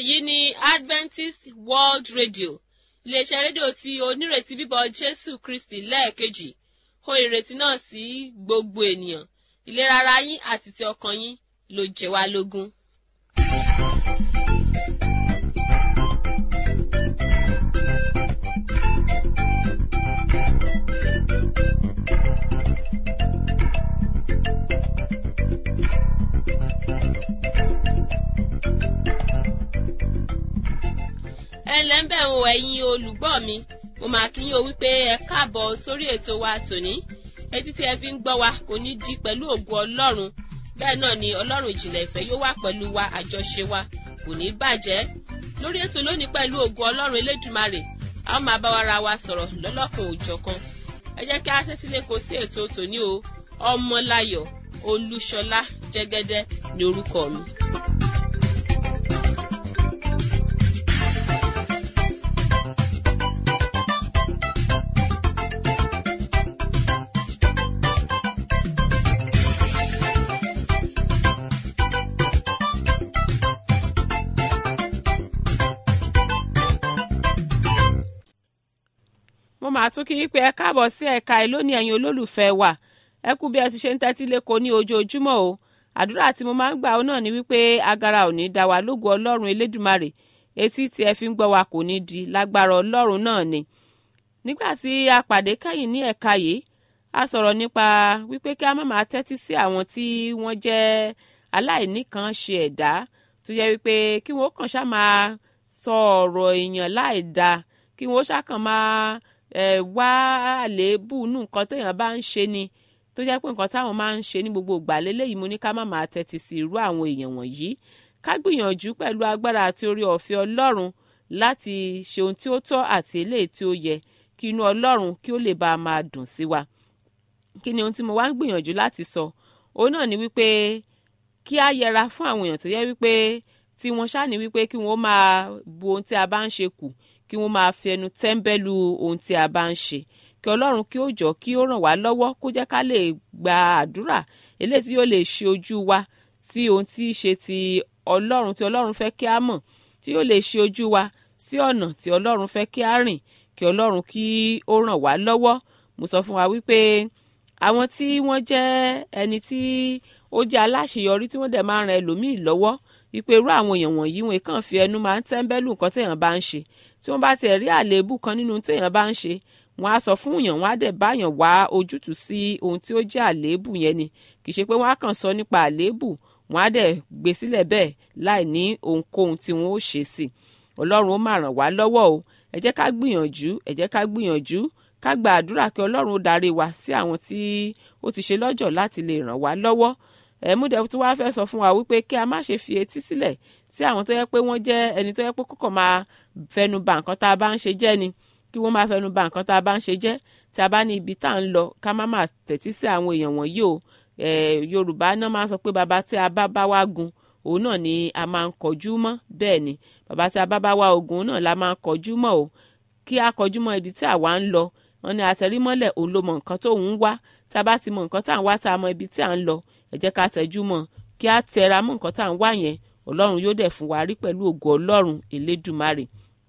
èyí ni adventist world radio iléeṣẹ́ rédíò tí onírètí bíbọ̀ jésù kristi lẹ́ẹ̀kejì hó ìrètí náà sí gbogbo ènìyàn ìlera ara yín àti ti ọkàn yín ló jẹ wá lógún. ẹ ǹlẹ́ ń bẹ̀ ń wo ẹ̀yin olùgbọ́ mi mo máa kí yín o wípé ẹ káàbọ̀ sórí ètò wa tòní etí tí ẹ fi ń gbọ́ wa kò ní di pẹ̀lú ògùn ọlọ́run bẹ́ẹ̀ náà ni ọlọ́run ìjìnlẹ̀ ìfẹ́ yóò wà pẹ̀lú wa àjọṣe wa kò ní bàjẹ́ lórí ètò lónìí pẹ̀lú ògùn ọlọ́run elédùmarè a ó máa bá wa ra wa sọ̀rọ̀ lọ́lọ́kan òjọ̀kan ẹ jẹ́ kí a tẹ́tí lé kó sí ètò tòní o ọmọláyọ̀ olúṣọlá jẹ́gẹ́dẹ́ ní orúkọ mi. mo máa tún kí yín pé ẹ káàbọ̀ sí ẹ̀ka ẹ̀ lónìí ẹ̀yin olólùfẹ́ wa ẹ kú bí ẹ ti ṣe ń tẹ́tí lẹ́kọ̀ọ́ ní ojoojúmọ́ o àdúrà tí mo máa ń gbà ó náà ni wípé agara ò ní dá wa lógo ọlọ́run elédùmarè etí tí ẹ fi ń gbọ́ wa kò ní di lágbára ọlọ́run náà ni. nígbà tí a pàdé kẹ́yìn ní ẹ̀ka yìí a sọ̀rọ̀ nípa wípé kí a má máa tẹ́tí sí àwọn tí wọ́n jẹ́ aláìníkan ṣe ẹ̀dá tó yẹ wípé kí wọ́n kàn ṣá máa sọ ọ̀rọ̀ èèyàn láì dáa kí wọ́n ṣá kàn máa ẹ wá àléébù nù nǹkan téèyàn bá ń ṣe ni tó jẹ́ pé nǹkan táwọn máa ń ṣe ní gbogbo ìgbà lélẹ́yìí mo ní ká má máa tẹ́tí sí irú àwọn èèyàn wọ̀nyí ká gbìyànjú pẹ̀lú agbára àti orí ọ̀fẹ́ ọlọ́run láti ṣe ohun tí ó tọ́ àti eléyìí tí ó yẹ kí inú ọlọ́run kí ó lè bá a máa dùn sí wa kí ni ohun tí mo wá ń gbìyànjú láti sọ òun náà ni wípé kí á yẹra fún àwọn èèyàn tó yẹ wípé tí wọ́n ṣáà ní wípé kí wọ́n máa bu ohun tí a bá ń ṣe kù kí wọ́n máa fi ẹnu tẹ́ńbẹ́lú ohun tí a bá ń ṣe kí ọlọ́run kí ó jọ kí ó ràn wá lọ́wọ́ kó jẹ́ ká lè gba àdúrà eléyìí tí yóò lè ṣe ojú wa sí ohun tí í ṣe ti ọlọ́run tí ọlọ́run fẹ́ kí a mọ̀ tí yóò lè ṣe ojú wa sí ọ̀nà tí ọlọ́run fẹ́ kí a rìn kí ọlọ́run kí ó ràn wá lọ́wọ́ mo sọ fún wa wípé àwọn tí wọ́n jẹ́ ẹni tí ó jẹ́ aláṣeyọrí tí wọ́n dẹ̀ máa ń ran ẹlòmíì lọ́wọ́ wípé irú àwọn èèyàn wọ̀nyí wọn kàn fi ẹnu máa ń tẹ́ńbẹ́lú nǹkan téèyàn bá ń ṣe tí wọ́n bá tiẹ̀ rí àléébù kan nínú téèyàn bá ń ṣe wọ́n á sọ fún èèyàn wọ́n á dẹ̀ báyàn wá ojútùú sí ohun tí ó jẹ́ àléébù yẹn ni kì í ṣe pé wọ́n á kàn sọ nípa àléébù wọ́n á dẹ̀ gbé sílẹ̀ bẹ́ẹ̀ láì ní ohunkóhun tí wọ́n ó ṣe sí ọlọ́run ó máa ràn wá lọ́wọ́ o ẹ jẹ́ ká gbìyànjú ẹ jẹ́ ká gbìyànjú ká gba àdúrà kí ọlọ́run ó darí wa sí àwọn tí ó ti ṣe lọ́jọ́ láti lè ràn wá lọ́wọ́ ẹ̀múdẹ̀ tí wàá fẹ́ sọ fún wa wípé kí a má ṣe fi etí sílẹ̀ sí àwọn tó yẹ pé wọ́n jẹ́ ẹni tó yẹ pé kókò máa fẹnu ba nǹkan tá a bá ń ṣe jẹ́ ni kí wọ́n máa fẹnu ba nǹkan tá a bá ń ṣe jẹ́ tí a bá ní ibi tá à ń lọ ká má máa tẹ̀tí sí àwọn èèyàn wọ̀nyí o yorùbá náà máa sọ pé bàbá tí a bá bá wá gun òun náà ni a máa ń kọjú mọ́ bẹ́ẹ̀ ni bàbá tí a bá bá wá ogun náà la máa ń kọjú mọ́ o kí a kọjú mọ́ ibi tí àwa ń lọ wọn ni àtẹrímọ́lẹ̀ òun ló mọ nǹkan tó ń wá tá a bá ti mọ nǹkan tá à ń wá tá a mọ ibi tí à ń lọ ẹ jẹ́ ká tẹjú mọ́ kí a tẹra mọ́ nǹkan tá à ń wá yẹn ọlọ́run yóò dẹ̀ fún wa rí pẹ̀lú ògo ọlọ́run elédùmarè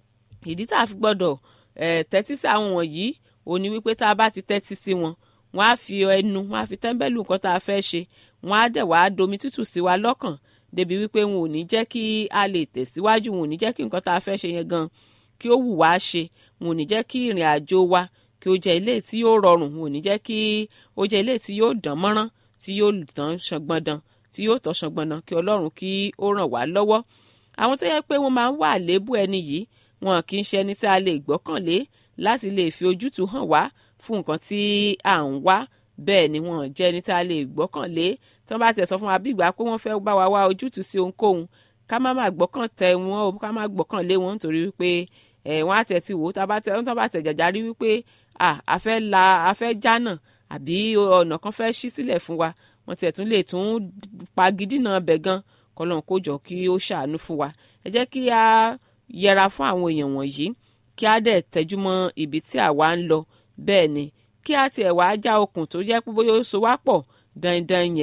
ìdí tá a fi gbọ́dọ̀ tẹ́tí sí àwọn wọ̀nyí òun ni wípé tá a bá ti tẹ́tí sí wọn wọ́n á fi ẹnu wọ́n á fi tẹ́ḿbẹ́lú nǹkan tá a fẹ́ ṣe wọ́n á dẹ̀ wá domi tútù sí wa lọ́kàn débi wípé wọn ò ní jẹ́ kí a lè tẹ̀síwájú wọn ò ní jẹ́ kí nǹkan tá a fẹ́ ṣe yẹn gan kí ó wù wá ṣe wọn ò ní jẹ́ kí ìrìn àjò wa kí ó jẹ́ ilé tí yóò rọrùn wọn ò ní jẹ́ kí ó jẹ́ ilé tí yóò dán mọ́rán tí yóò tán ṣangbọ̀ndàn tí yóò tọ́ ṣangbọ̀ndàn kí ọlọ́run kí ó ràn wá lọ́wọ́ àwọn tó yẹ pé wọ́n máa ń wà lébù ẹni yìí wọn kì í ṣe ẹni tí a lè gbọ́kànlé láti lè fi ojútùú hàn wá fún nǹkan tí à ń wá bẹ́ẹ̀ ni wọn jẹ́ ẹni tí a lè gbọ́kànlé tí wọ́n bá tiẹ̀ sọ fún wa bí ìgbà pé wọ́n fẹ́ bá wa wá ojútùú sí ohunkóhun ká má má gbọ́kàn tẹ wọn o ká má gbọ́kànlé wọn nítorí wípé ẹ̀ wọ́n á tẹ̀ ti wò ó tá a bá tẹ̀ jàjárí wípé a fẹ́ la a fẹ́ jánà àbí ọ̀nà kan fẹ́ ṣí sílẹ̀ fún wa wọ́n tiẹ̀ tún lè tún pagidínà bẹ̀ gan kọ́lọ́n kó jọ kí ó ṣàánú fún wa ẹ jẹ́ kí a yẹra fún àwọn èèyàn wọ̀nyí kí a dẹ̀ tẹ́jú mọ́ ibi tí àwa ń lọ bẹ́ẹ̀ ni kí a tiẹ̀ wá já okùn tó jẹ́ pé bóyá ó so wá pọ̀ dandan yẹn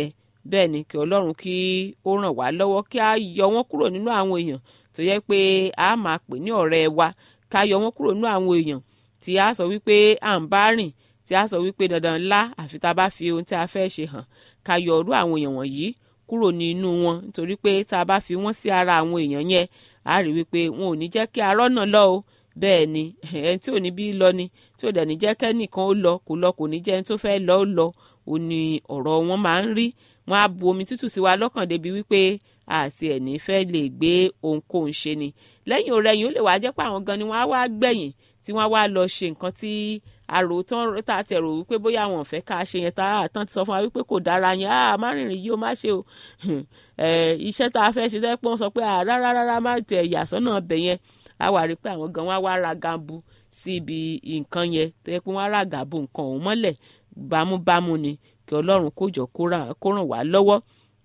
bẹ́ẹ̀ ni kí ọlọ́run kí ó ràn wá lọ́wọ́ kí a yọ wọ́n kúrò nínú àwọn èèyàn tó yẹ pé a máa pè ní ọ̀rẹ́ wa ká yọ wọ́n kúrò nínú àwọn èèyàn tí a sọ wípé à ń bá rìn tí a sọ wípé dandan ńlá àfi tá a bá fi ohun tí a fẹ́ ṣe hàn ká yọ ọ̀rú àwọn èèyàn wọ̀nyí kúrò nínú wọn nítorí pé tá a bá fi wọ́n sí ara àwọn èèyàn yẹn a rí wípé wọn ò ní jẹ́ kí arọ́ náà lọ o bẹ́ẹ̀ ni ẹni tí ò ní bí lọ ni tí ò dẹ̀ ní jẹ́ kẹ́nìkan ó lọ kó lọ kò ní jẹ́ ẹni tó fẹ́ lọ ó lọ ò ní ọ̀rọ̀ wọn máa ń rí wọn á bu omi tútù sí wa lọ́kàn débi wípé àti ẹ̀ní fẹ́ lè gbé ohunkóhun ṣe ni lẹ́yìn ọ̀rẹ́yìn ó lè wá jẹ́ pé àwọn gan ni wọ́n á wá gbẹ̀yìn tí wọ́n á wá lọ ṣe nǹkan tí àrò tán tá a tẹ̀ rò wípé bóyá àwọn ò fẹ́ ká ṣe yẹn tá a tán ti sọ fún wa wípé kò dára yẹn á má rìnrìn yìí ó má ṣe o iṣẹ́ tá a fẹ́ ṣe tẹ́ pé wọ́n sọ pé rárá rárá má tẹ̀ yàsọ́nà bẹ̀ yẹn á wà rí pé àwọn gan wá wá ra gambu sí ibi nǹkan yẹn tẹ́ pé wọ́n á ra gàbù nǹkan òun mọ́lẹ̀ bámúbámú ni kí ọlọ́run kó jọ kó ràn wá lọ́wọ́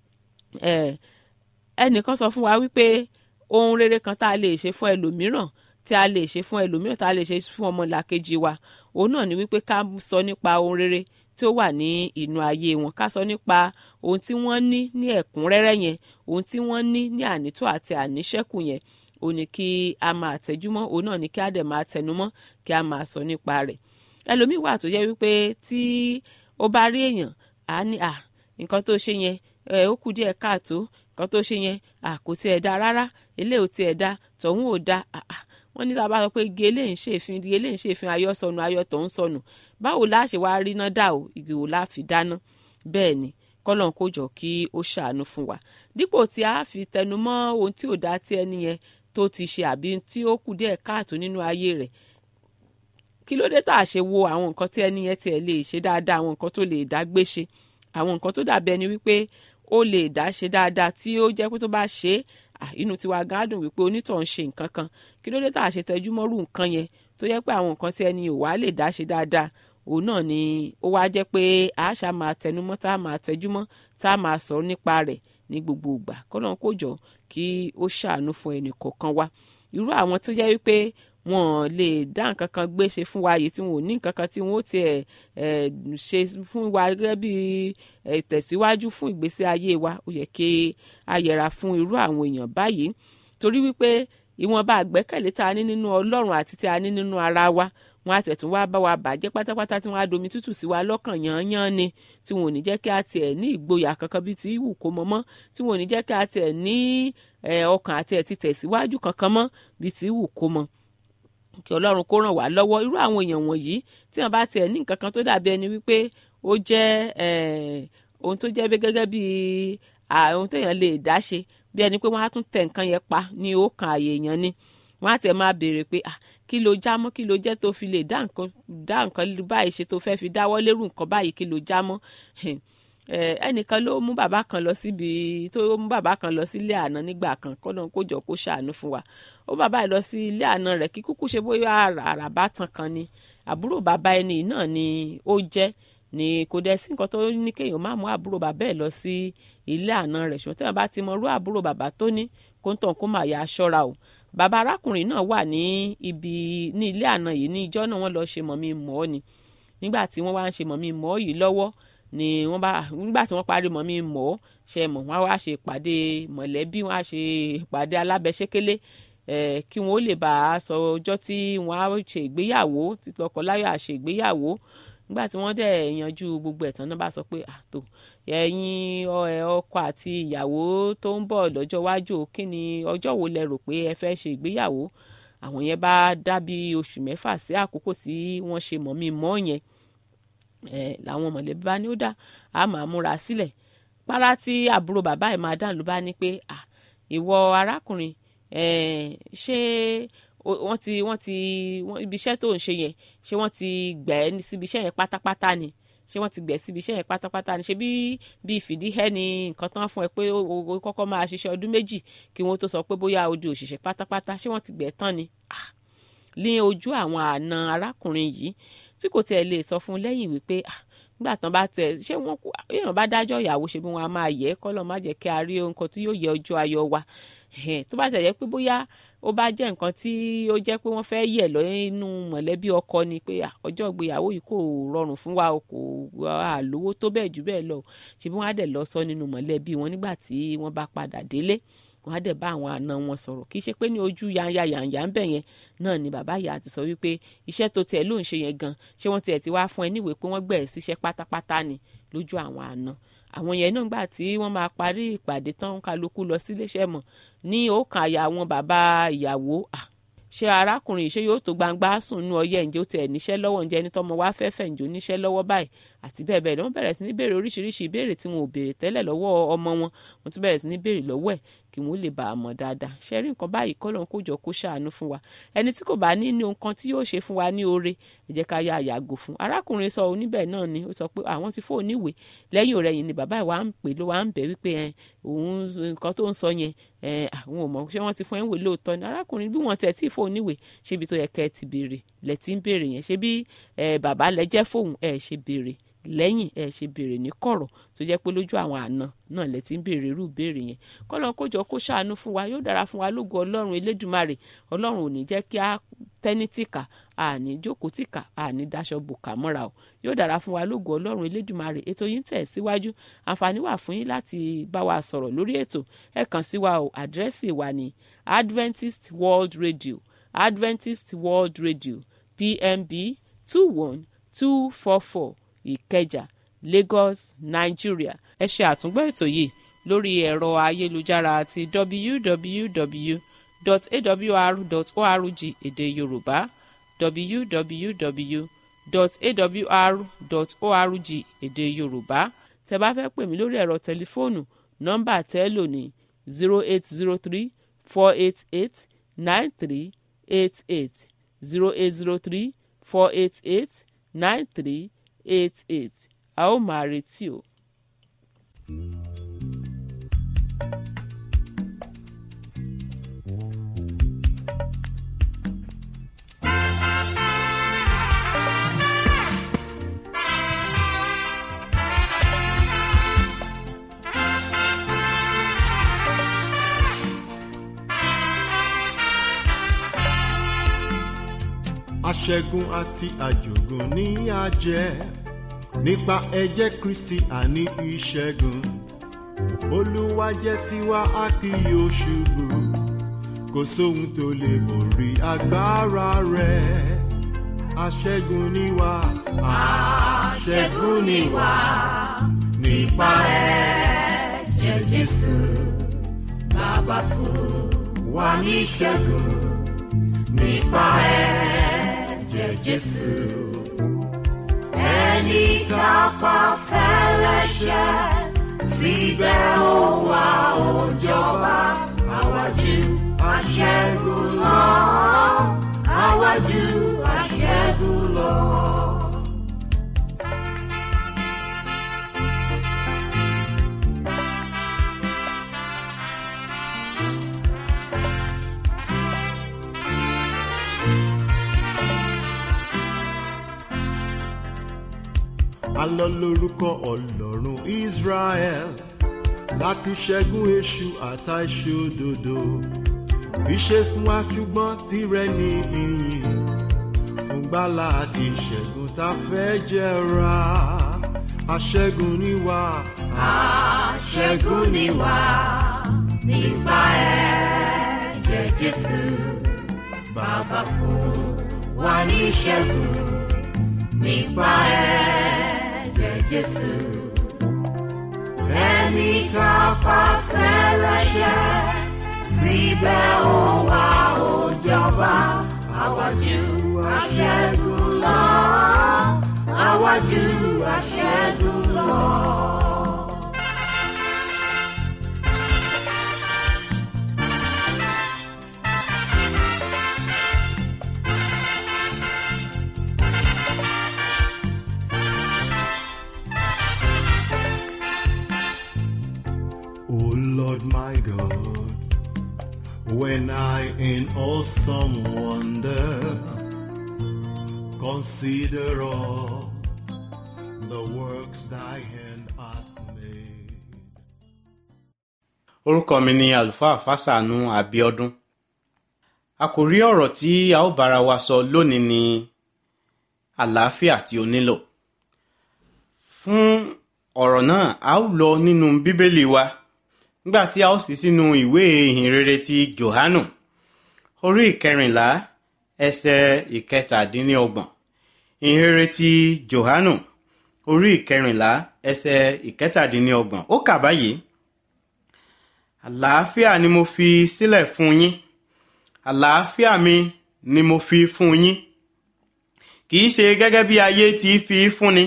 ẹnìkan sọ fún wa wípé ohun rere kan tá a lè ṣe fún ẹlòmíràn tí a lè ṣe fún ẹlòmíràn tá a lè ṣe fún ọmọlàkejì wa òun náà ni wípé ká sọ nípa ohun rere tí ó wà ní inú ayé wọn ká sọ nípa ohun tí wọ́n ní ní ẹ̀kúnrẹ́rẹ́ yẹn ohun tí wọ́n ní ní ànító àti àníṣẹ́kù yẹn òun ni kí a máa tẹjúmọ́ òun náà ni kí a dẹ̀ máa tẹnumọ́ kí a máa sọ nípa rẹ̀ ẹlòmíì wà tó yẹ wípé tí ó bá rí èèyàn á ní à nǹkan tó ṣe yẹn ẹ ó kù díẹ̀ káàtó nǹkan tó ṣe yẹn à kò tiẹ̀ da rárá eléyìí ò tiẹ̀ da tọ̀hún ò da wọ́n ní tá a bá sọ pé igi eléyìí ń ṣèfin igi eléyìí ń ṣèfin ayọ̀ sọnù ayọ̀ tó ń sọnù báwo la ṣe wá rí náà dà o igi wò la fi dáná bẹ́ẹ̀ ni kọ́lọ́n kó jọ kí ó ṣàánú fún wa dípò tí a fi tẹnumọ́ ohun tí ò dá tí ẹni yẹn tó ti ṣe àbí tí ó kù díẹ̀ káàtó nínú ayé rẹ̀ kí ló dé tá a ṣe wo àwọn nǹkan tí ẹni yẹn tiẹ̀ lè ṣe dáadáa àwọn nǹkan tó lè dá gbé ṣe àwọn nǹkan tó dàbí ẹni wípé ó lè dá ṣe dáadáa tí ó jẹ́ pé tó bá ṣe é inú tiwa gan dùn wípé onítọ̀ ń ṣe nǹkan kan kí ló dé tá a ṣe tẹjú mọ́rú nǹkan yẹn tó yẹ pé àwọn nǹkan tí ẹni ò wá lè dá ṣe dáadáa òun náà ni ó wá jẹ́ pé àṣà máa tẹnumọ́ tá a máa tẹjúmọ́ tá a máa sọ nípa rẹ̀ ní gbogbo ìgbà kọ́lọ́n kó jọ kí ó ṣàánú fún ẹnì kọ̀ọ̀kan wa irú àwọn tó jẹ́ wípé wọn lè dá nǹkan kan gbé ṣe fún wa yìí tí wọn ò ní nǹkan kan tí wọn ó tiẹ̀ ṣe fún wa gẹ́gẹ́ bí ìtẹ̀síwájú fún ìgbésí ayé wa ó yẹ kí a yẹra fún irú àwọn èèyàn báyìí torí wípé ìwọ̀nba àgbẹ́kẹ̀lé tá a ní nínú ọlọ́run àti tí a ní nínú ara wa wọn á tẹ̀tún wá bá wa bàjẹ́ pátápátá tí wọ́n á domi tútù sí wa lọ́kàn yán-yán ni tí wọn ò ní jẹ́ kí a tiẹ̀ ní ìgboyà kankan bíi ti ìwù kó mọ́ mọ́ tí wọn ò ní jẹ́ kí a tiẹ̀ ní ọkàn àti ẹ̀ ti tẹ̀síwájú kankan mọ́ bíi ti ìwù kó mọ́ kí ọlọ́run kó ràn wá lọ́wọ́ irú àwọn èèyàn wọ̀nyí tí wọ́n bá tiẹ̀ ní nǹkan kan tó dàbí ẹni wípé ó jẹ́ ohun tó jẹ́ gẹ́gẹ́ bí ohun téèyàn lè dá ṣe bí ẹni pé wọ́n á tún tẹ̀ nǹkan yẹn pa ní ọkàn àyè èèyàn ni wọ́n á tẹ̀ máa béèrè pé kí ló já mọ́ kí ló jẹ́ tó fi lè dá nǹkan dá nǹkan báyìí ṣe tó fẹ́ fi dáwọ́ lérú nǹkan báyìí kí ló já mọ́ ẹnìkan ló mú bàbá kan lọ síbi tó mú bàbá kan lọ sí ilé àná nígbà kan kọ́nà kó jọ kó ṣàánú fún wa ó bàbá yìí lọ sí ilé àná rẹ̀ kí kúkú ṣe bóyá àràbá tán kan ni àbúrò bàbá ẹni náà ni ó jẹ́ ni kò dẹ̀ sí nǹkan tó ní kéèyàn má mú àbúrò bàbá ẹ̀ lọ sí ilé àná rẹ̀ ṣùgbọ́n tí wọ́n bá ti mọ irú àbúrò bàbá tó ní kó ń tàn kó máa yà aṣọ́ra o bàbá arákùnrin náà wà ní ibi ní ilé àná yìí ní ìjọ náà wọ́n lọ ṣe mọ̀mí mọ́ ọ́ ni nígbà tí wọ́n wá ń ṣe mọ̀mí mọ́ yìí lọ́wọ́ ni wọ́n bá nígbà tí wọ́n parí mọ̀mí mọ́ ọ́ ṣe mọ̀ wọ́n wá ṣe ìpàdé mọ̀lẹ́bí wọ́n á ṣe ìpàdé alábẹ́sẹ́kẹ́lé kí wọ́n ó lè bá a sọ ọjọ́ tí wọ́n á ṣe ìgbéyàwó tí tọkọláya ṣe ìgbéyàwó nígbà tí wọ́n dẹ̀ yanjú gbogbo ẹ̀tàn náà bá sọ pé àtò ẹ̀yin ọkọ àti ìyàwó tó ń bọ̀ lọ́jọ́ iwájú kí ni ọjọ́ wo lẹ rò pé ẹ fẹ́ ṣe ìgbéyàwó àwọn yẹn bá dá bí oṣù mẹ́fà sí àkókò tí wọ́n ṣe mọ̀ mí mọ́ yẹn làwọn mọ̀lẹ́bí bá ní ó dá a máa múra sílẹ̀ párá tí àbúrò bàbá ẹ̀ máa dàn ló bá ní pé ìwọ arákùnrin ṣé wọ́n ti wọ́n ti ibi iṣẹ́ tó ń ṣe yẹn ṣé wọ́n ti gbẹ̀ ẹ́ síbi iṣẹ́ yẹn pátápátá ni ṣé wọ́n ti gbẹ̀ síbi iṣẹ́ yẹn pátápátá ni ṣé bí bí ìfìdíhẹ́ ni nǹkan tán fún ẹ pé o kọ́kọ́ máa ṣiṣẹ́ ọdún méjì kí wọ́n tó sọ pé bóyá o di òṣìṣẹ́ pátápátá ṣé wọ́n ti gbẹ̀ tán ni ní ojú àwọn àna arákùnrin yìí tí kò tiẹ̀ lè sọ fún lẹ́yìn wípé nígbà tán bá tẹ ṣé wọn kú èèyàn bá dájọ́ ìyàwó ṣe bí wọn a máa yẹ kọ́ lọ́ọ́ má jẹ́ kí a rí nǹkan tí yóò yẹ ọjọ́ ayọ̀ wa tó bá tẹ̀ jẹ́ pé bóyá ó bá jẹ́ nǹkan tí ó jẹ́ pé wọ́n fẹ́ yẹ̀ lọ nínú mọ̀lẹ́bí ọkọ ni pé ọjọ́ ìgbéyàwó yìí kò rọrùn fún wa o kò àlówó tó bẹ́ẹ̀ jù bẹ́ẹ̀ lọ ṣe bí wọ́n á dẹ̀ lọ sọ nínú mọ̀lẹ́bí wọn nígbà tí wọ́n bá padà délé wọ́n á dẹ̀ bá àwọn àna wọn sọ̀rọ̀ kì í ṣe pé ní ojú yanya yanya ń bẹ̀ yẹn náà ni bàbá ìyá ti sọ wípé iṣẹ́ tó tiẹ̀ ló ń ṣe yẹn gan ṣé wọ́n tiẹ̀ ti wá fún ẹ níwèé pé wọ́n gbẹ̀ ẹ́ síṣẹ́ pátápátá ni lójú àwọn àna àwọn yẹn náà gbà tí wọ́n máa parí ìpàdé tán kálukú lọ síléeṣẹ́ mọ̀ ní òkàn àyà àwọn bàbá ìyàwó ṣé arákùnrin ṣé yóò tó gbangba sùn nú ọyẹ ǹjẹ́ ó tiẹ̀ níṣẹ́ lọ́wọ́ ǹjẹ́ ẹni tọ́mọ wá fẹ́fẹ́ ǹjẹ́ ó níṣẹ́ lọ́wọ́ báyìí àti bẹ́ẹ̀ bẹ́ẹ̀ lọ́wọ́ bẹ̀rẹ̀ sí ní béèrè oríṣiríṣi ìbéèrè tí wọn ò béèrè tẹ́lẹ̀ lọ́wọ́ ọmọ wọn wọ́n tún bẹ̀rẹ̀ sí ní béèrè lọ́wọ́ ẹ̀ kí wọ́n lè bá a mọ̀ dáadáa ṣe rí nǹkan báyìí kọ́ lóun kó jọ kó ṣàánú fún wa ẹni tí kò bá ní ní nǹkan tí yóò ṣe fún wa ní oore ẹ jẹ́ ká yá àyàgò fún arákùnrin sọ oníbẹ̀ náà ni ó sọ pé àwọn ti fóònù ìwé lẹ́yìn ọ̀rẹ́yìn ni bàbá ìwà ń pè ló wà ń bẹ̀ wípé òun nǹkan tó ń sọ yẹn àwọn ò mọ̀ ṣé wọ́n ti fún ẹ̀ ń wè lóòótọ́ ni arákùnrin bí wọ́n tẹ̀ tí fóònù ìwé ṣé ibi tó yẹ kẹ́ ẹ ti béèrè lẹ ti ń béèrè yẹn ṣé bí bàbá lẹ jẹ́ fóun ẹ ṣe béèrè lẹ́yìn ẹ ṣe béèrè ní kọ̀rọ̀ tó jẹ́ pé lójú àwọn àna náà lẹ ti ń béèrè irú béèrè yẹn kọ́lọ́n kójọ kó ṣàánú fún wa yóò dára fún wa lógo ọlọ́run elédùmarè ọlọ́run ò ní jẹ́ kí a tẹ́ní tìkà àní jókòó tìkà àní daṣọ bùkà mọ́ra o yóò dára fún wa lógo ọlọ́run elédùmarè ètò yìí ń tẹ̀ síwájú àǹfààní wà fún yín láti bá wa sọ̀rọ̀ lórí ètò ẹ kàn sí wa o àdírẹ́sì wa ní Adventist World Radio Adventist World Radio PMB two one two four four ìkẹjà lagos nigeria ẹ ṣe àtúngbọ́ ètò yìí lórí ẹ̀rọ ayélujára àti www.awr.org èdè yorùbá www.awr.org èdè yorùbá tẹ bá fẹ́ pè mí lórí ẹ̀rọ tẹlifóònù nọ́mbà tẹ́ lò ní zero eight zero three four eight eight nine three eight eight zero eight zero three four eight eight nine three eight eight a ó máa retí o. aṣẹ́gun àti àjògùn ní àjẹ́ nípa ẹ̀jẹ̀ kristi àní ìṣẹ́gun olúwa jẹ́ tiwa a kì yóò ṣubú kò sóhun tó lè borí agbára rẹ̀ aṣẹ́gun ni wá aṣẹ́gun ni wá nípa ẹ̀jẹ̀ jésù bàbá fún wa ní ìṣẹ́gun nípa ẹ̀jẹ̀ jésù ẹni tá a pa fẹ́lẹ́ṣẹ̀ síbẹ̀ ó wá ó jọba àwájú aṣẹ́gun lọ àwájú aṣẹ́gun lọ. alọ lórúkọ ọlọ́run israel láti ṣẹ́gun èṣù àtà ìṣòdodo ìṣe fún wa ṣùgbọ́n tirẹ̀ ní ìyìn fún gbàlà àti ìṣẹ́gun tá a fẹ́ jẹra aṣẹ́gun ni wá. aṣẹ́gun ni wá nípa ẹ̀jẹ̀ jésù bàbá fún wa ní ìṣẹ́gun nípa ẹ̀jẹ̀ jésù ẹni tá a pa fẹ́lẹ́ṣẹ̀ síbẹ̀ ó wá ó jọba àwájú aṣẹ́gun lọ àwájú aṣẹ́gun lọ. O Lord my God, when I in awesome wonder consider all the works thy hand hath made. orúkọ mi ni àlùfáà fásánù àbíọdún àkòrí ọ̀rọ̀ tí a ó bára wa sọ lónìí ni àlàáfíà tí o nílò fún ọ̀rọ̀ náà a ó lọ nínú bíbélì wa nígbà tí a ó sì sínú ìwé ìhìnrere ti johanu orí ìkẹrìnlá ẹsẹ̀ ìkẹtàdínlọ́gbọ̀n ìhìnrere ti johanu orí ìkẹrìnlá ẹsẹ̀ ìkẹtàdínlọ́gbọ̀n ó kà báyìí àlàáfíà ni mo fi sílẹ̀ fún yín àlàáfíà mi ni mo fi fún yín kì í ṣe gẹ́gẹ́ bí ayé ti fi fúnni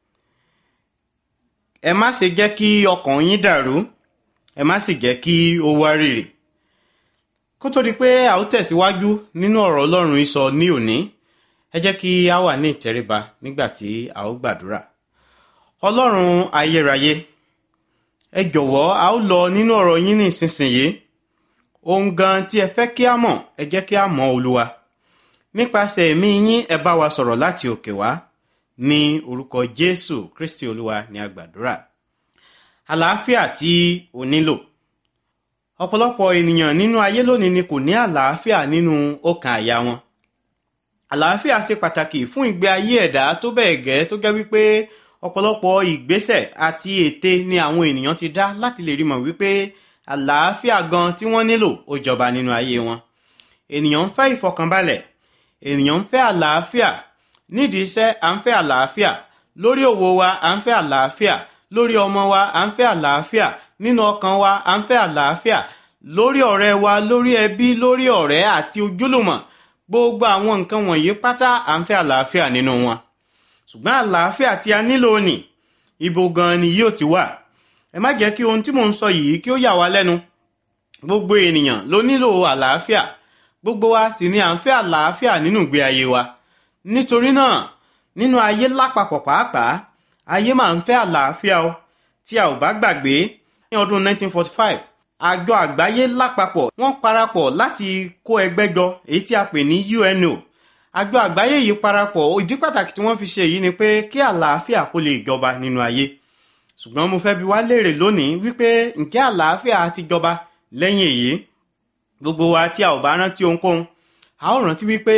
ẹ má ṣe jẹ́ kí ọkàn yín dàrú ẹ má sì jẹ́ kí ó wá rìrì kó tó di pé a ó tẹ̀síwájú nínú ọ̀rọ̀ ọlọ́run ìsọ ní òní ẹ jẹ́ kí a wà ní ìtẹríba nígbà tí a ó gbàdúrà ọlọ́run ayérayé ẹ jọ̀wọ́ a ó lọ nínú ọ̀rọ̀ yín ní ìsinsìnyí ohun gan tí ẹ fẹ́ kí a mọ̀ ẹ jẹ́ kí a mọ̀ olúwa nípasẹ̀ ẹ̀mí yín ẹ bá wa sọ̀rọ̀ láti òkè wá ní orúkọ jésù kristi olúwa ní agbàdúrà àlàáfíà tí o nílò ọ̀pọ̀lọpọ̀ ènìyàn nínú ayé lónìí ni kò ní àlàáfíà nínú ọkàn àyà wọn àlàáfíà ṣe pàtàkì fún ìgbé ayé ẹ̀dá tó bẹ́ẹ̀ gẹ́ tó gẹ́ wípé ọ̀pọ̀lọpọ̀ ìgbésẹ̀ àti ète ni àwọn ènìyàn ti dá láti lè rí mọ̀ wípé àlàáfíà gan tí wọ́n nílò ó jọba nínú ayé wọn ènìyàn ń fẹ́ ìfọkànbalẹ̀ ènìyàn ń fẹ́ àlàáfíà nídìí iṣẹ́ à ń fẹ́ àlàáfíà lórí òwò wa à ń fẹ́ àlàáfíà lórí ọmọ wa à ń fẹ́ àlàáfíà nínú ọkàn wa à ń fẹ́ àlàáfíà lórí ọ̀rẹ́ wa lórí ẹbí lórí ọ̀rẹ́ àti ojúlùmọ̀ gbogbo àwọn nǹkan wọ̀nyí pátá à ń fẹ́ àlàáfíà nínú wọn ṣùgbọ́n àlàáfíà tí a nílò ní ibo gan ni yóò ti wà ẹ má jẹ́ kí ohun tí mò ń sọ yìí kí ó yà wá lẹ́nu gbogbo ènìyàn ló nílò àlàáfíà gbogbo wa sì ni à ń fẹ́ àlàáfíà nínú ìgbé ayé wa nítorí náà nínú ayé lápapọ̀ pàápàá ayé máa ń fẹ́ àlàáfíà o tí a ò bá gbàgbé ní ọdún 1945 àjọ àgbáyé lápapọ̀ wọ́n parapọ̀ láti kó ẹgbẹ́ jọ èyí tí a pè ní UNO àjọ àgbáyé yìí parapọ̀ ìdí pàtàkì tí wọ́n fi ṣe èyí ni pé kí àlàáfíà kó lè jọba nínú ayé ṣùgbọ́n mo fẹ́ bi wá léèrè lónìí wípé ǹjẹ́ àlàáfíà ti jọba lẹ́yìn èyí gbogbo wa tí a ò bá rántí ohunkóhun a ó rántí wípé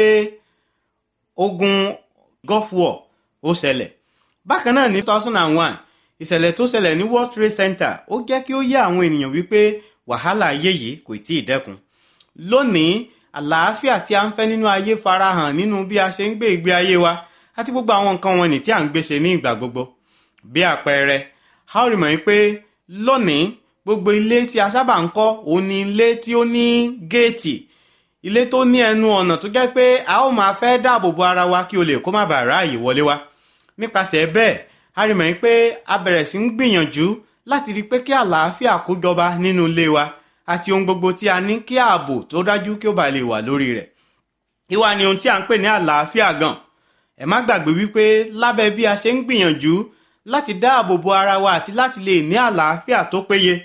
ogun gulf war ó ṣẹlẹ̀ bákan náà ní 2001 ìṣẹ̀lẹ̀ tó ṣẹlẹ̀ ní world trade center ó jẹ́ kí ó yé àwọn ènìyàn wípé wàhálà ayé yìí kò tí ì dẹ́kun lónìí àlàáfíà tí a ń fẹ́ nínú ayé farahàn nínú bí a ṣe ń gbé ìgbé ayé wa àti gbogbo àwọn nǹkan wọn ní tí à ń gbèsè ní ìgbà gbogbo bí àpẹẹrẹ a ó rí mọ̀ pé lónìí gbogbo ilé tí a sábà ń kọ́ òun ni ilé tí ó ní géètì ilé tó ní ẹnu ọ̀nà tó jẹ́ pé a ó máa fẹ́ dáàbò bo ara wa kí o lè kó má bàa ráàyè wọlé wa nípasẹ̀ bẹ́ẹ̀ a rí mọ̀ pé a bẹ̀rẹ̀ sí ń gbìyànjú láti rí pé kí àlàáfíà kó jọba nínú ilé wa àti ohun gbogbo tí a ní kí ààbò tó dájú kí ó bá lè wà lórí rẹ̀ ìwà ni ohun tí a ń pè ní àlàáfíà gan ẹ má gbàgbé wípé lábẹ́ bí a ṣe ń gbìyànjú láti dáàbò bo ara wa àti láti lè ní àlàáfíà tó péye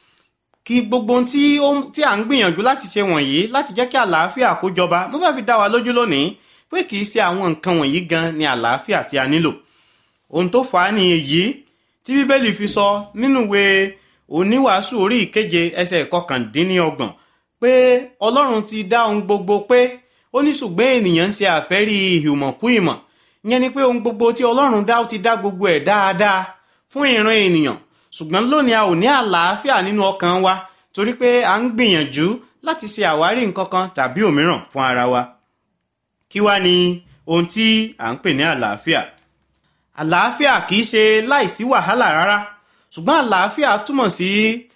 kí gbogbo ohun tí ó tí à ń gbìyànjú láti ṣe wọ̀nyí láti jẹ́ kí àlàáfíà kó jọba mo fẹ́ fi dá wa lójú lónìí pé kì í ṣe àwọn nǹkan wọ̀nyí gan ni àlàáfíà tí a nílò ohun tó fà á ni èyí tí bíbélì fi sọ nínú ìwé oníwàásù orí ìkeje ẹsẹ̀ kọkàndínlọ́gbọ̀n pé ọlọ́run ti dá ohun gbogbo pé ó ní ṣùgbọ́n ènìyàn ń ṣe àfẹ́rí ìhùmọ̀kú ìmọ̀ ìyẹn ni pé ohun gbogbo tí ọlọ́run dá ó ti dá gbogbo ẹ̀ dáadáa fún ìran ènìyàn ṣùgbọ́n lónìí a ò ní àlàáfíà nínú ọkàn wa torí pé a ń gbìyànjú láti ṣe àwárí nǹkan kan tàbí òmíràn fún ara wa kí wá ni ohun tí à ń pè ní àlàáfíà àlàáfíà kì í ṣe láìsí wàhálà rárá ṣùgbọ́n àlàáfíà túmọ̀ sí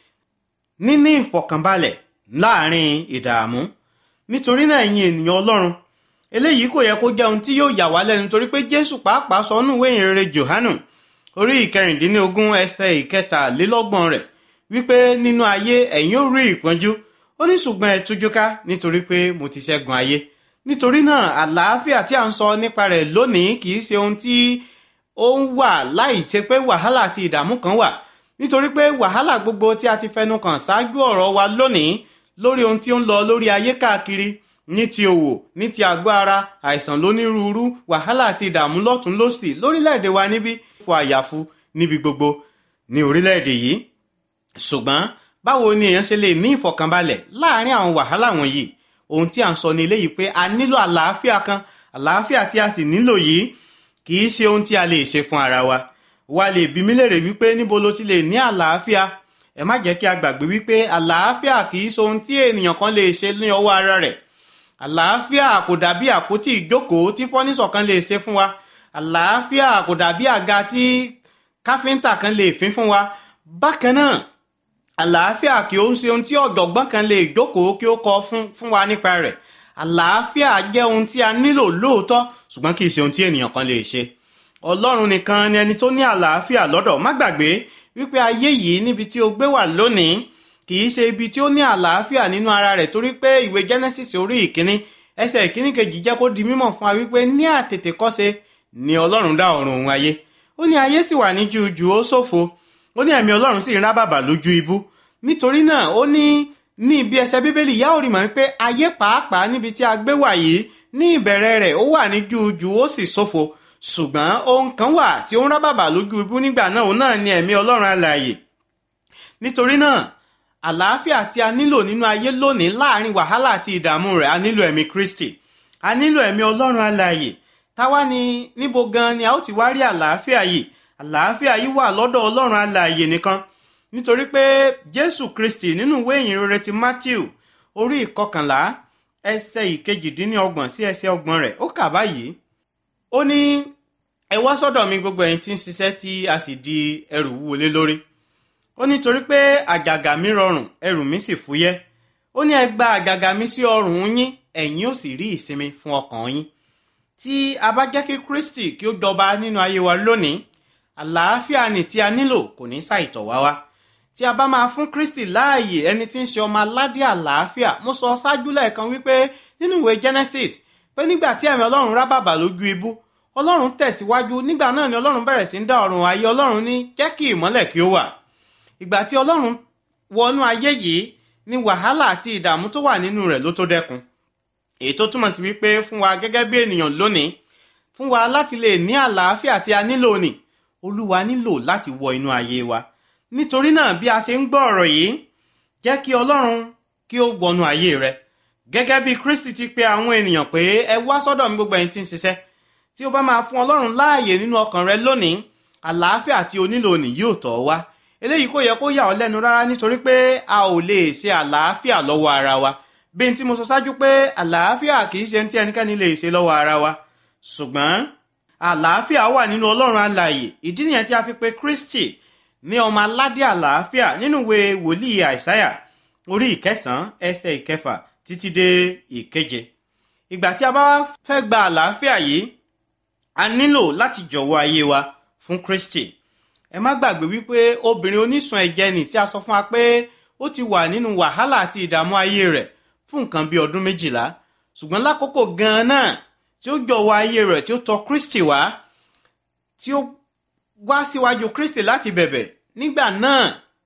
níní ìfọ̀kànbalẹ̀ láàrin ìdààmú nítorí náà ẹ̀yin ènìyàn ọlọ́run eléyìí kò yẹ kó jẹ́ ohun tí yóò yà wá lẹ́nu torí pé jésù pàápàá sọ nínú ìwé ìrere johanu orí ìkẹrìndínlógún ẹsẹ̀ ìkẹtàlélọ́gbọ̀n rẹ̀ wípé nínú ayé ẹ̀yin ó rí ìpọ́njú ó ní ṣùgbọ́n ẹ tújú ká nítorí pé mo ti ṣẹ́gun ayé nítorí náà àlàáfíà tí a ń sọ nípa rẹ̀ lónìí kì í ṣe ohun tí ó ń wà láì ṣe pé wàhálà àti ìdààmú kan wà nítorí pé wàhálà gbogbo tí a ti fẹnu kàn ṣáájú ọ̀rọ̀ wa lónìí lórí ohun tí ó ń lọ lórí ayé káàkiri ní ti òwò ní ti àgọ́ ara àìsàn lónírúurú wàhálà àti ìdààmú lọ́tún lọ́sì lórílẹ̀‐èdè wa níbí fò àyàfu níbi gbogbo ní orílẹ̀-èdè yìí ṣùgbọ́n báwo ni èèyàn ṣe lè ní ìfọ̀kànbalẹ̀ láàrin àwọn wàhálà wọ̀nyí ohun tí à ń sọ ní eléyìí pé a nílò àlàáfíà kan àlàáfíà tí a sì nílò yìí kì í ṣe ohun tí a lè ṣe fún ara wa wa lè bí mi léèrè wípé níbo ló ti lè ní àlàáfíà ẹ má jẹ́ kí a gbàgbé wípé àlàáfíà kì í ṣe ohun tí ènìyàn kan lè ṣe ní ọwọ́ ara rẹ̀ àlàáfíà kò dàbí àpótí ìjókòó tí fọ́nísọ̀ kan lè ṣe fún wa àlàáfíà kò dàbí àga tí káfíńtà kan lè fín fún wa bákan náà àlàáfíà kì ó ń ṣe ohun tí ọ̀jọ̀gbọ́n kan lè jókòó kí ó kọ fún fún wa nípa rẹ̀ àlàáfíà jẹ́ ohun tí a nílò lóòótọ́ ṣùgbọ́n kì í ṣe ohun tí ènìyàn kan lè ṣe ọlọ́run nìkan ni ẹni tó ní àlàáfíà lọ́dọ̀ má gbàgbé wípé ayé yìí níbi tí o gbé wà lónìí kì í ṣe ibi tí ó ní àlàáfíà nínú ara rẹ̀ torí pé ìwé genesis orí ìkíní ẹsẹ̀ ìkíní kejì jẹ́ kó di mímọ̀ fún wa wípé ní àtètèkọ́ṣe ni ọlọ́run dá ọ̀run òun ayé ó ní ayé sì wà ní jújù ó ṣòfo ó ní ẹ̀mí ọlọ́run sì ń rá bàbà lójú ibú nítorí náà ó ní ní ibi ẹsẹ̀ bíbélì yá ò rí mọ̀ pé ayé pàápàá níbi tí a gbé wà yìí ní ìbẹ̀rẹ̀ rẹ̀ ó wà ní jújù ó sì ṣòfo ṣùgbọ́n ohun kan wà tí ó ń rá bàbà lójú ibú nígbà náà òun náà ni ẹ̀mí ọlọ́run alààyè nítorí náà àlàáfíà tí a nílò nínú ayé lónìí láàrin wàhálà àti ìdààmú rẹ̀ a nílò ẹ̀mí kristi a nílò ẹ̀mí ọlọ́run alààyè táwa ni níbo gan ni a ó ti wá rí àlàáfíà yìí àlàáfíà yìí wà lọ́dọ̀ ọlọ́run alààyè nìkan nítorí pé jésù kristi nínú ìwé ìyìn rere ti matthew orí ìkọkànlá ẹsẹ̀ ìkejìdínlọ́gbọ̀n sí ẹsẹ̀ ọgbọ̀n rẹ̀ ó kà báyìí ó ní ẹ wá sọ́dọ̀ mi gbogbo ẹ̀yin tí ń ṣiṣẹ́ tí a sì di ẹrù wúwo lé lórí ó ní torí pé àjàgà mi rọrùn ẹrù mi sì fúyẹ́ ó ní ẹ gba àjàgà mi sí ọrùn yín ẹ̀yin ó sì rí ìsinmi fún ọkàn yín tí a bá jẹ́ kí kristi kí ó jọba nínú ayé wa lónìí àlàáfíà ni tí a nílò kò ní ṣàìtọ̀ wá wá tí a bá máa fún kristi láàyè ẹni tí ń ṣe ọmọ aládé àlàáfíà mo sọ ṣáájú lẹ́ẹ̀kan wípé nínú ìwé genesis pé nígbà tí ẹ̀mí ọlọ́run rá bàbà lójú ibú ọlọ́run tẹ̀síwájú nígbà náà ni ọlọ́run bẹ̀rẹ̀ sí ń dá ọ̀run ayé ọlọ́run ní jẹ́ kí ìmọ́lẹ̀ kí ó wà ìgbà tí ọlọ́run wọnú ayé yìí ni wàhálà àti ìdààmú tó wà nínú rẹ̀ ló tó dẹ́kun èyí tó túmọ̀ sí wípé fún wa gẹ́gẹ́ bí ènìyàn lónìí fún wa láti lè ní àlàáfíà tí a nílò ni olúwa nílò láti wọ inú ayé wa nítorí náà bí a ṣe ń gbọ́ ọ̀rọ̀ yìí jẹ́ kí ọlọ́run kí ó wọnú ayé rẹ gẹ́gẹ́ bí kristi ti pe àwọn ènìyàn pé ẹ wá sọ́dọ̀ mi gbogbo ẹ̀yin tí ń ṣiṣẹ́ tí o bá máa fún ọlọ́run láàyè nínú ọkàn rẹ lónìí àlàáfíà tí o nílò nì yóò tọ̀ ọ́ wá eléyìí kò yẹ kó yà ọ́ lẹ́nu rárá nítorí pé a ò lè ṣe àlàáfíà lọ́wọ́ ara wa bí n tí mo sọ ṣáájú pé àlàáfíà kì í ṣe tí ẹnikẹ́ni lè ṣe lọ́wọ́ ara wa ṣùgbọ́n àlàáfíà wà nínú ọlọ́run alààyè ìdí nìyẹn tí a fi pe kristi ní ọmọ aládé àlàáfíà nínú ìwé wòlíì àìsáyà orí ìkẹsàn-án ẹsẹ̀ ìkẹfà títí dé ìkeje ìgbà tí a bá fẹ́ gba àlàáfíà yìí a nílò láti jọ̀wọ́ ayé wa fún kristi ẹ má gbàgbé wípé obìnrin onísun ẹ̀jẹ̀ nì tí a sọ fún wa pé ó ti wà nínú wàhálà àti ìdààmú ayé rẹ̀ fún nǹkan bíi ọdún méjìlá ṣùgbọ́n lákòókò gan-an náà tí ó jọ̀wọ́ ayé rẹ̀ tí ó tọ̀ kristi wá tí ó wá síwájú kristi láti bẹ̀bẹ̀ nígbà náà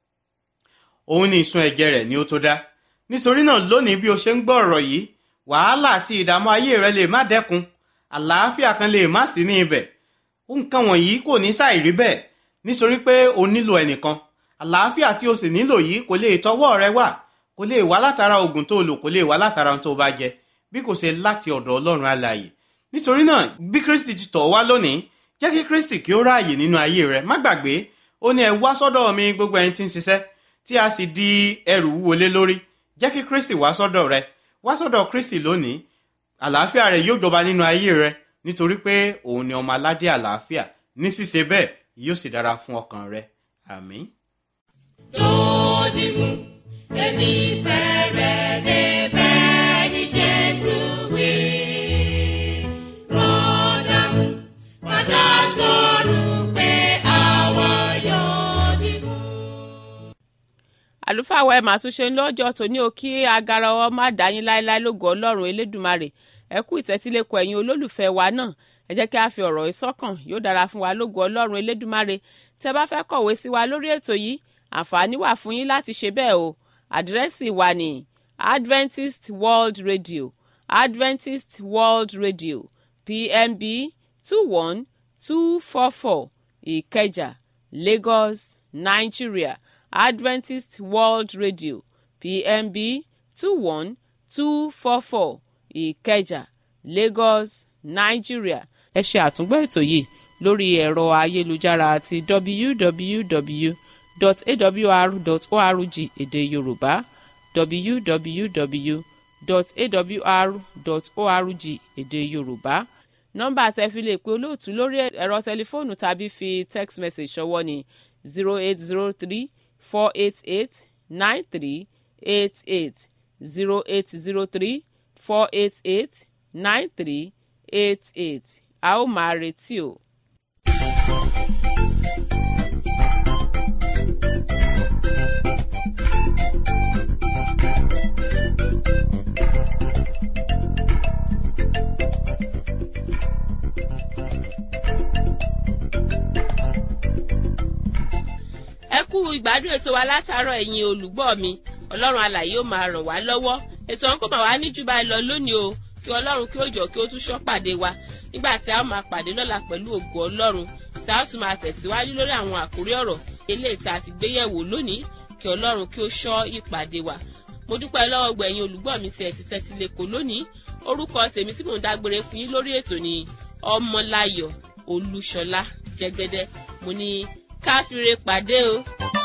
òun ni ìsun ẹ̀jẹ̀ rẹ̀ ni ó tó dá nítorí náà lónìí bí o ṣe ń gbọ́ ọ̀rọ̀ yìí wàhálà àti ìdààmú ayé rẹ lè má dẹ́kun àlàáfíà kan lè má sí ní ibẹ̀ nǹkan wọ̀nyí kò ní ṣàìrí bẹ́ẹ̀ nítorí pé o nílò ẹnìkan àlàáfíà tí o sì nílò yìí kò lè tọwọ́ rẹ wà kò lè wá látara oògùn tó lò kò lè wá látara ohun tó bá jẹ bí kò ṣe láti ọ̀dọ̀ ọlọ́run alààyè nítorí náà bí kristi ti tọ̀ wá lónìí jẹ́ kí kristi kí ó ráàyè nínú ayé rẹ má gbàgbé ó ní ẹ wá sọ́dọ̀ mi gbogbo ẹni tí ń ṣiṣẹ́ tí a sì di ẹrù wúwo lé lórí jẹ́ kí kristi wá sọ́dọ̀ rẹ wá sọ́dọ̀ kristi lónìí àlàáfíà rẹ yóò jọba nínú ayé rẹ nítorí pé òun ni ọmọ aládé àlàáfíà ní ṣíṣe bẹ́ẹ̀ yóò sì dára fún ọkàn rẹ àmín. lódìmú èmi fẹ́ rẹ̀ débẹ̀ ní jésù wí. rọ́dàmú padà sọ̀rọ̀ pé àwa yóò dìmú. àlùfáà wa ẹ̀ máa tún ṣe ń lọ́jọ́ tòní o kí agara ọ má dá yín láéláé lógo ọlọ́run elédùmarè ẹ kú ìtẹ́tílẹ́kọ̀ ẹ̀yin olólùfẹ́ wa náà ẹ jẹ́ kí a fi ọ̀rọ̀ ìsọ́kàn yóò dára fún wa lógo ọlọ́run elédùmarè tẹ́ bá fẹ́ kọ̀wé sí wa lórí ètò yìí àǹfààní wà fún yín láti ṣe bẹ́ẹ̀ o àdírẹ́sì wa ní adventist world radio adventist world radio pmb two one two four four ìkẹjà lagos nigeria adventist world radio pmb two one two four four ìkẹjà lagos nigeria ẹ ṣe àtúngbọ́ ètò yìí lórí ẹ̀rọ ayélujára àti www.awr.org èdè yorùbá www.awr.org èdè yorùbá nọ́mbà tẹ́ fi lè pe olóòtú lórí ẹ̀rọ tẹlifóònù tàbí fi text message ṣọwọ́ ní zero eight zero three four eight eight nine three eight eight zero eight zero three four eight eight nine three eight eight a ó máa retí o. ẹ kú ìgbádùn ètò wa látàárọ̀ ẹ̀yin olùgbọ́ mi ọlọ́run alàyè ó máa ràn wá lọ́wọ́ ètò ọ̀hún kò máa wá ní jù báyìí lọ lónìí o kí ọlọ́run kí ó jọ kí ó tún ṣọ́ pàdé wa nígbà tí a ó máa pàdé lọ́la pẹ̀lú ògo ọlọ́run tí a ó tún máa tẹ̀síwájú lórí àwọn àkórí ọ̀rọ̀ eléyìí tá a ti gbé yẹ̀wò lónìí kí ọlọ́run kí ó ṣọ́ ìpàdé wa mo dúpẹ́ lọ́wọ́ gbẹ̀yìn olùgbọ́ mi tí ẹ ti tẹ́tí lẹ́kọ̀ọ́ lónìí orúkọ tèmi tí mò ń dágbére fún yín lórí ètò ni ọmọláyọ̀ olúṣọlá jẹgẹdẹ mo ní káfíńre pàdé o.